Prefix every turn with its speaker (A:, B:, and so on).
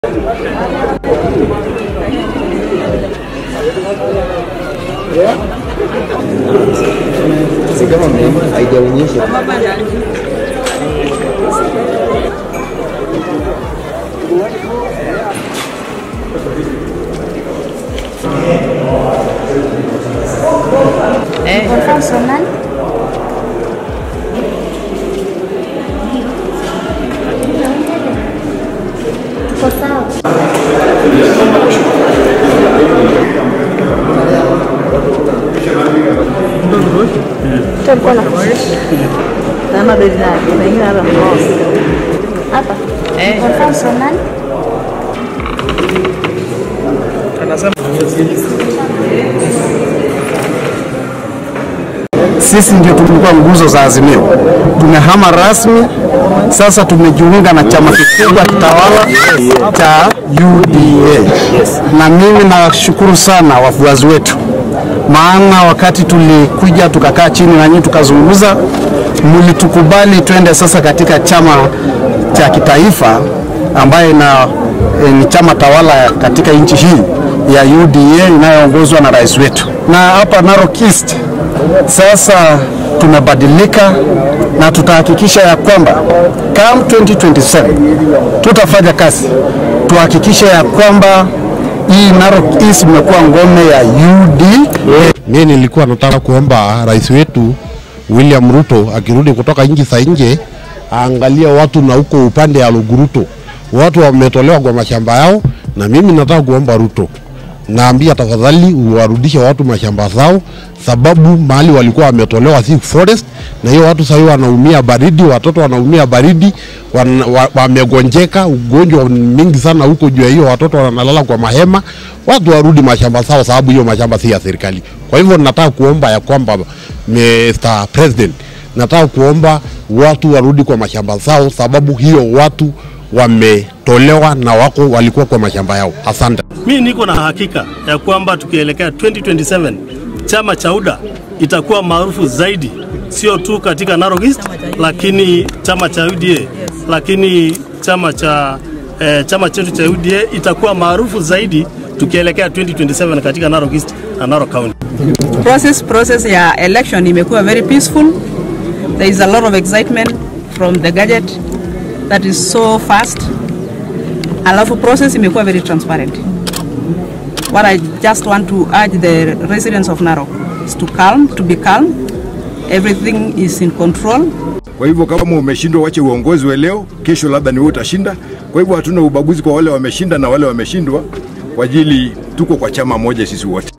A: haijaonyesha
B: Consonant. Tuko sawa. Tulikuwa na
C: Nada de nada, nem nada nossa.
B: hapa.
C: Eh.
B: Consonant.
D: Sisi ndio tulikuwa nguzo za Azimio, tumehama rasmi sasa, tumejiunga na chama kikubwa tawala cha UDA na mimi nashukuru sana wafuasi wetu, maana wakati tulikuja tukakaa chini na nyinyi tukazungumza, mlitukubali twende sasa katika chama cha kitaifa ambaye na e, ni chama tawala katika nchi hii ya UDA inayoongozwa na rais wetu, na hapa Narok East sasa tumebadilika na tutahakikisha ya kwamba come 2027 tutafanya kazi tuhakikishe ya kwamba hii Narok East imekuwa ngome ya UDA.
E: Mimi nilikuwa nataka kuomba rais wetu William Ruto akirudi kutoka nchi za nje aangalie watu na huko upande ya Luguruto, watu wametolewa kwa mashamba yao, na mimi nataka kuomba Ruto, naambia tafadhali uwarudishe watu mashamba zao, sababu mahali walikuwa wametolewa si forest, na hiyo watu sahii wanaumia baridi, watoto wanaumia baridi, wan- wa- wamegonjeka ugonjwa mingi sana huko juu ya hiyo, watoto wanalala kwa mahema. Watu warudi mashamba zao, sababu hiyo mashamba si ya serikali. Kwa hivyo nataka kuomba ya kwamba Mr. President, nataka kuomba watu warudi kwa mashamba zao, sababu hiyo watu wametolewa na wako walikuwa kwa mashamba yao. Asante.
F: Mi niko na hakika ya kwamba tukielekea 2027 chama cha UDA itakuwa maarufu zaidi, sio tu katika Narok East, lakini chama cha UDA, lakini chama cha eh, chama chetu cha UDA itakuwa maarufu zaidi tukielekea 2027 katika Narok East na Narok County.
C: Process process ya election imekuwa very peaceful. There is a lot of excitement from the gadget that is so fast. Alafu process imekuwa very transparent. What I just want to urge the residents of Narok is to calm, to be calm. Everything is in control.
G: Kwa hivyo kama umeshindwa, wache uongozi wa leo, kesho labda ni wewe utashinda. Kwa hivyo hatuna ubaguzi kwa wale wameshinda na wale wameshindwa, kwa ajili tuko kwa chama moja sisi wote.